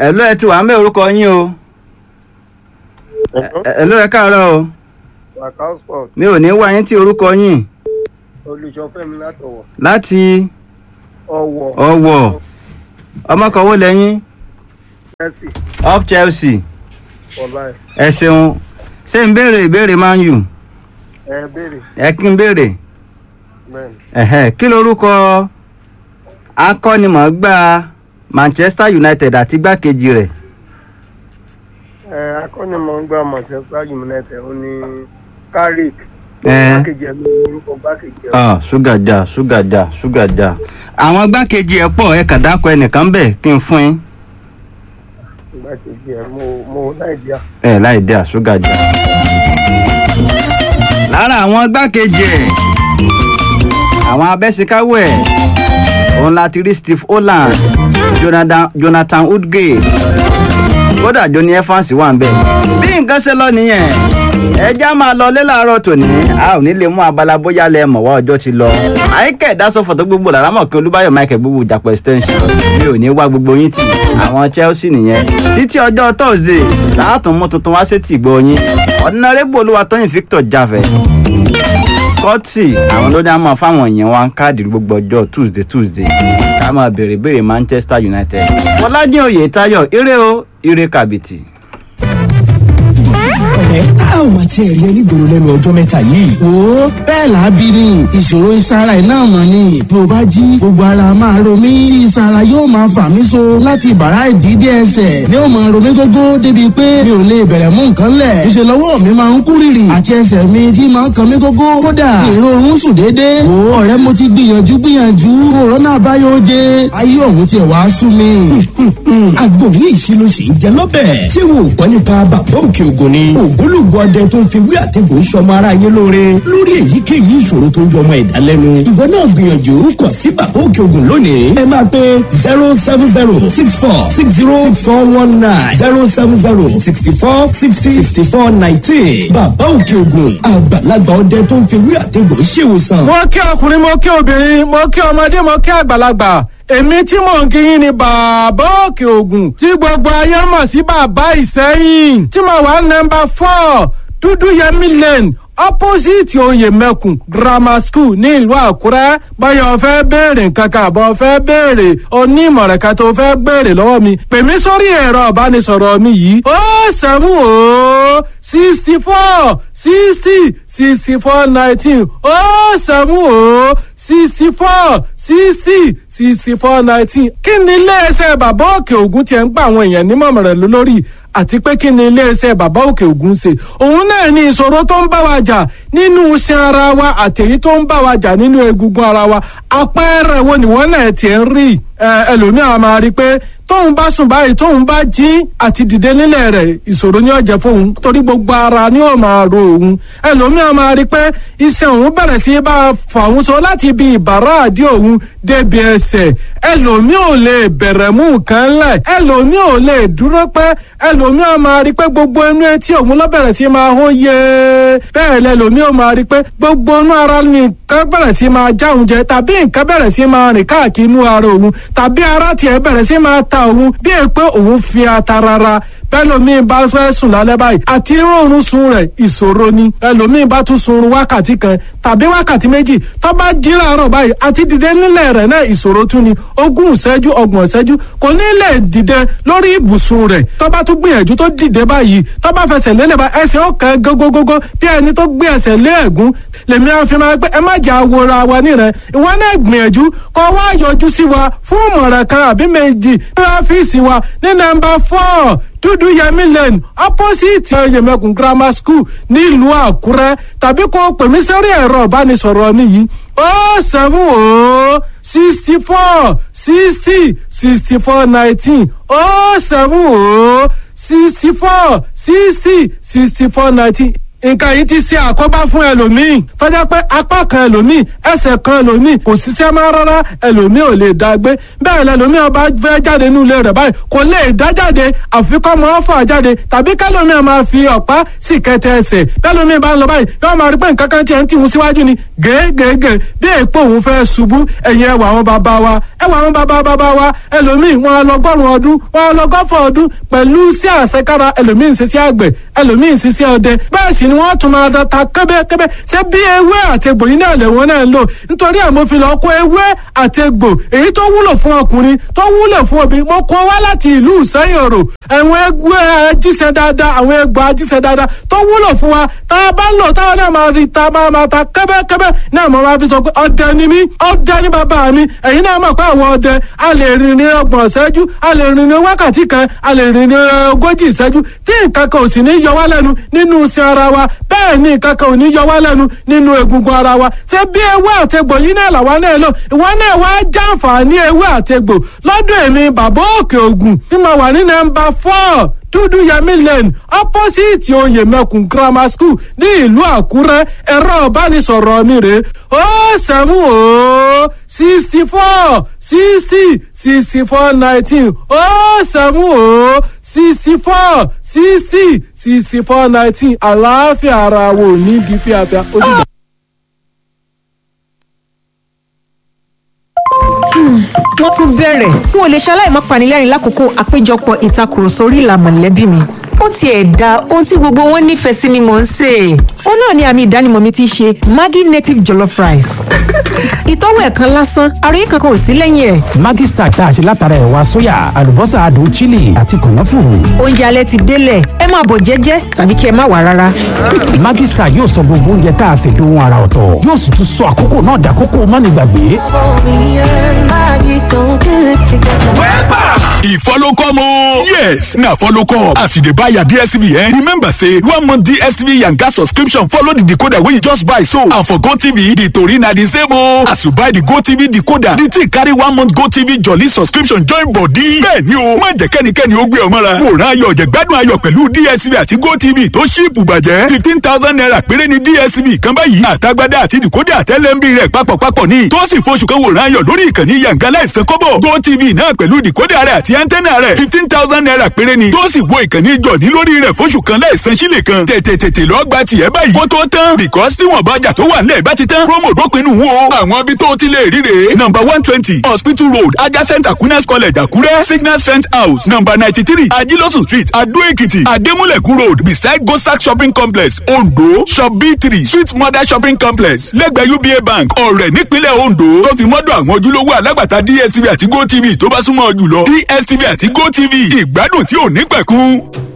ẹ̀lú ẹ ti wà ń bẹ orúkọ yín o ẹ̀lú ẹ káàárọ̀ o Macau sport mi ò ní wá yín tí orúkọ yín olùṣọ́fẹ́mi látọ̀wọ̀ láti ọ̀wọ̀ ọ̀wọ̀ ọmọkọ̀wé lẹ́yìn Chelsea up Chelsea ọ̀la ẹ̀ ẹ ṣeun ṣé ń béèrè ìbéèrè Man U ẹ béèrè ẹ kí n béèrè bẹ́ẹ̀ ni ẹ̀hẹ́ kí lorúkọ akọ́nimọ̀ọ́gbá Manchester United àti igbákejì rẹ̀ ẹ akọ́nimọ̀ọ́gbà Manchester United ó ní Carrick Ẹ. gbákejì ẹ̀ ló ní orúkọ gbákejì ẹ̀ ah ṣúgà dà ṣúgà dà ṣúgà dà àwọn igbákejì ẹ̀ pọ̀ ẹ kàn dákọ̀ ẹnìkan bẹ̀ kí n fún yín gbákejì ẹ̀ mo mo Nàìjíríà ẹ láì dé àṣúgà dà. lára àwọn igbákejì ẹ̀ àwọn abẹ́síkáwọ̀ ẹ̀ òun láti rí Steve Holland Jonathan, Jonathan Woodgate kódà Johnny Evans wà ń bẹ̀. bí nǹkan ṣe lọ nìyẹn ẹja máa lọ lé láàárọ̀ tòní a ò ní lè mú abala bóyá lẹ mọ̀ wá ọjọ́ ti lọ. àìkẹ́ ìdásọ̀fọ̀ tó gbogbo làrá mọ̀ kí Olúbáyọ̀ Michael gbogbo ìjàpọ̀ extension mi ò ní wá gbogbo yín tì àwọn Chelsea nìyẹn títí ọjọ́ Thursday láàtún mú tuntun wá sétí ìgbọ́ yín ọ̀dínàrẹ́bù Olúwatóyìn Victor Jafẹ́ kọ́tì àwọn ló ní a máa fáwọn èèyàn wa ń káàdì gbogbo ọjọ́ Tuesday Tuesday ká máa béèrè béèrè Manchester United Fọlájìn Oyètáyọ̀ ire o ire kàbìtì. ẹ a ò máa tiẹ̀ rí ẹ nígboro lẹ́nu ọjọ́ mẹ́ta yìí. wo bẹ́ẹ̀ lábí ni ìṣòro ìsara ẹ̀ náà mọ̀ ni bí o bá jí gbogbo ara máa ro mí tí ìsara yóò máa fà mí so láti bàrá ìdídé ẹsẹ̀ ni ó máa ro mí gógó débi pé mi ò lè bẹ̀rẹ̀ mú nǹkan lẹ̀ ìṣe lọ́wọ́ mi máa ń kú rìrì àti ẹsẹ̀ mi tí máa ń kan mí gógó kódà ìrorun sùn déédéé wo ọ̀rẹ́ mo ti gbìyànjú gbìyànjú òrónà àbáyọ oje ayé ọ̀hún tiẹ̀ wá sú mi. àgbo ní ìṣirò sì ń jẹ lọ́bẹ̀. ṣé wo ò gbọ́ nípa bàbá òkè ògùn ni. ògbólógbò ọdẹ tó ń fi wí àtẹ̀gùn sọmọ ara yé lóore. lórí èyíkéyìí ìṣòro tó ń jọmọ ẹ̀dá lẹ́nu. ìwọ náà gbìyànjú kàn sí bàbá òkè ògùn lónìí. ẹ máa pe zero seven zero six four six zero six four one nine zero seven zero sixty four sixty sixty four nineteen. bàbá òkè ògùn àgbàlagbà ọdẹ tó ń fi wí àtẹ̀gùn ṣèwòsàn. mo kí ọkùnrin mo kí obìnrin mo kí ọmọdé mo kí àgbàlagbà èmi tí mò ń kíyìn ni bàbá òkè ògùn tí gbogbo ayé mọ̀ sí bàbá ìsẹ́yìn tí mo wà nọ́mbà four dúdú yẹmí lane opposite oyè mẹ́kùn grammar school ní ìlú àkúrẹ́ báyọ̀ fẹ́ béèrè nǹkan kan àbọ̀ fẹ́ béèrè onímọ̀ràn kan tó fẹ́ béèrè lọ́wọ́ mi pè mí sórí ẹ̀rọ ìbánisọ̀rọ̀ mi yìí ó sẹ́mu ó sixty four sixty sixty four nineteen ó sẹ́mu ó sixty four sixty sixty four nineteen kí ni iléeṣẹ́ bàbá òkè ògùn tiẹ̀ ń gba àwọn èèyàn nímọ̀ràn lórí àti pé kí ni iléeṣẹ́ bàbá òkè ògùn ṣe òun náà ní ìṣòro tó ń bá wa jà nínú iṣan ara wa àtẹ̀yí tó ń bá wa jà nínú egungun ara wa àpẹẹrẹ wo ni wọ́n náà tiẹ̀ ń rí ẹlòmíràn máa rí i pé tóun bá sùn báyìí tóun bá jí àti dìde nílẹ̀ rẹ̀ ìṣòro ni ó jẹ́ fóun torí gbogbo ara ni ó máa ro òun ẹlòmíràn máa rí i pé iṣan òun bẹ̀rẹ̀ sí bá a fà òun so láti ibi ìbàrá àdí òun débi ẹsẹ̀ ẹlòmíì ò lè bẹ̀rẹ̀ mú nǹkan lẹ̀ ẹlòmíì ò lè dúró pẹ́ ẹlòmíràn máa rí i pé gbogbo inú etí òun ló bẹ̀rẹ̀ sí máa hó yé bẹ́ẹ̀ lẹlòmíì ò máa rí i pé gbogbo inú ara ni nǹkan bẹ̀rẹ̀ sí máa já òun jẹ tàbí nǹkan bẹ̀rẹ̀ sí máa rìn káàkiri inú ara òun tàbí ara tiẹ̀ bẹ̀rẹ̀ sí máa ta òun bí è pé òun fi ata rárá bẹ́lòmíì bá fẹ́ sùn lálẹ́ báyìí àti rọrùn sun rẹ̀ ìṣòro ni ẹlòmíì bá tún sunrun wákàtí kan tàbí wákàtí méjì tó bá jí láàárọ̀ báyìí àti dìde nílẹ̀ rẹ̀ náà ìṣòro tún ni ogún ìṣẹ́jú ọgbọ̀n ìṣẹ́jú kò ní lè dìde lórí ibùsùn rẹ̀ tó bá tún gbìyànjú tó dìde báyìí tó bá fẹsẹ̀ lélẹ̀ bá ẹsẹ̀ ọ̀kan gógógógó bí ẹni tó gbé ẹsẹ̀ lé ẹ̀gún lèmi àfi máa pé ẹ má jà wòra wa nírẹ̀ ìwọ náà gbìyànjú kó wá yọjú sí wa fún ìmọ̀ràn kan àbí méjì ní ọ́fíìsì wa ní nọ́mbà four dúdú yẹmí lane opposite yẹmẹkùn grammar school nílùú àkúrẹ́ tàbí kó pè mí sórí ẹ̀rọ ìbánisọ̀rọ̀ mi yìí ó seven ó sixty four sixty sixty four nineteen ó seven ó sixty four sixty sixty four nineteen nǹkan yìí ti ṣe àkóbá fún ẹlòmíì tọ́jà pé apá kan ẹlòmíì ẹsẹ̀ kan ẹlòmíì kò ṣiṣẹ́ máa rárá ẹlòmíì ò lè dá gbé bẹ́ẹ̀ lẹlòmíì ọba fẹ́ jáde nínú ilé rẹ̀ báyìí kò lè dá jáde àfikọ́ mọ́ fà jáde tàbí kẹlòmíì máa fi ọ̀pá sì kẹtẹ ẹsẹ̀ bẹ́lòmíì bá ń lọ báyìí yóò máa rí pé nǹkan kan tiẹ̀ ń tìhun síwájú ni gègègè bí èèpo òun fẹ́ ṣubú ẹ̀yìn ẹwà àwọn bàbá wa ẹwà àwọn bàbá bàbá wa ẹlòmíì wọn lọgọ́rùn ọdún wọn lọgọ́fọ̀ ọdún pẹ̀lú sí àṣekára ẹlòmíì ń ṣiṣẹ́ àgbẹ̀ ẹlòmíì ń ṣiṣẹ́ ọdẹ bẹ́ẹ̀ sì ni wọ́n tún máa ta kẹ́bẹ́kẹ́bẹ́ ṣé bí ewé àti egbò yìí náà lè wọ́n náà ń lò nítorí ẹ̀ mo fi lọ kó ewé àti egbò èyí tó wúlò fún ọkùnrin tó wúlò fún obìnrin mo kó wá láti ìlú ìsẹ́yìn òrò àwọn egbò ajíṣẹ́ dáadáa àwọn egbò ajíṣẹ́ dáadáa tó wúlò fún wa tá a bá ń lò táwọn náà máa rí ta máa máa ta kẹ́bẹ́kẹ́bẹ́ náà mo máa fi sọ pé ọdẹ ni mí ọdẹ ni bàbá mi ẹ̀yin náà mọ̀ pé àwọn ọdẹ a lè rìn ní ọgbọ̀n ìṣẹ́jú a lè rìn ní wákàtí kan a lè rìn ní ogójì ìṣẹ́jú tí nǹkan kan ò sì ní yọ wá lẹ́nu nínú iṣẹ́ ara wa bẹ́ẹ̀ ni nǹkan kan ò ní yọ wá lẹ́nu nínú egungun ara wa ṣé bí ewé àtegbò yìí náà làwa náà lò ìwọ náà wá jàǹfààní ewé àtegbò lọ́dọ̀ èmi bàbá òkè ògùn tí mo wà ní nọ́mbà four dúdú yẹmí lane opposite oyè mẹkùn grammar school ní ìlú àkúrẹ́ ẹ̀rọ ìbánisọ̀rọ̀ mi rè ó sẹ́mu ó sixty four sixty sixty four nineteen ó sẹ́mu ó sixty four sixty sixty four nineteen àlàáfíà ara wo ní di fíafíà ó dìgbà. wọ́n tún bẹ̀rẹ̀ n ò lè ṣaláì má panilẹ́rìn lákòókò àpéjọpọ̀ ìtakùrọ̀sọ orí ìlà mọ̀lẹ́bí mi ó tiẹ̀ da ohun tí gbogbo wọn nífẹ̀ẹ́ sí ni mò ń sè é. ó náà ni àmì ìdánimọ̀ mi ti ṣe maggi native jollof rice. ìtọ́wò ẹ̀ kan lásán àròyé kankan ò sí lẹ́yìn ẹ̀. Maggi Star tá a ṣe látara ẹ̀wà sóyà àlùbọ́sà adùn chili àti kànáfùrù. oúnjẹ alẹ́ ti délẹ̀ ẹ máa bọ̀ jẹ́jẹ́ tàbí kí ẹ má wà rárá. Maggi Star yóò sọ gbogbo oúnjẹ tá a ṣe dohun ara ọ̀tọ̀ yóò sì tún sọ àkókò náà dàkókò mọ́nìgbàgbé. e follow come o. yes na follow come as you dey buy your dstv eh remember say one month dstv yanga subscription follow the decoder wey you just buy so and for gotv the tori na the same o as you buy the gotv decoder the thing carry one month gotv jolly subscription join body. bẹ́ẹ̀ni o má jẹ́ kẹ́nikẹ́ni ó gbé ọ mọ́ra wòran ayọ̀ jẹ̀gbádùn ayọ̀ pẹ̀lú dstv àti gotv tó ṣíìpù bàjẹ́ fifteen thousand naira péré ni dstv kan báyìí àtagbádá àti decoder àtẹlẹ́mbì rẹ̀ papọ̀papọ̀ ní tó sì f'oṣù kan wòran ayọ̀ lórí ìkànnì yanga láìsàn kọ́bọ̀ gotv náà pẹ̀lú decoder rẹ̀ àti antenna rẹ̀ fifteen thousand naira péré ni tó sì wo ìkànnì jọ̀ní lórí rẹ̀ f'oṣù kan láìsan sílẹ̀ kan tètè tètè lọ gba tiẹ̀ báyìí kó tó tán because tí wọ́n bá jà tó wà nílẹ̀ bá ti tán promo dópinu wo àwọn ibi tó ti lè ríre number one twenty hospital road adjacent aquinas college àkúrẹ́ signal strength house number ninety three ajilosun street adó èkìtì adémúlẹ̀kù road beside gosak shopping complex ondo shop b three sweet mother shopping complex lẹ́gbẹ̀ẹ́ uba bank ọ̀rẹ́ nípínlẹ̀ ondo tó fi mọ́dọ̀ àwọn ojúlówó alágbàtà dstv àti gotv tó bá súnmọ́ ọ jùlọ dstv àti gotv ìgbádùn tí ò ní pẹ̀kun.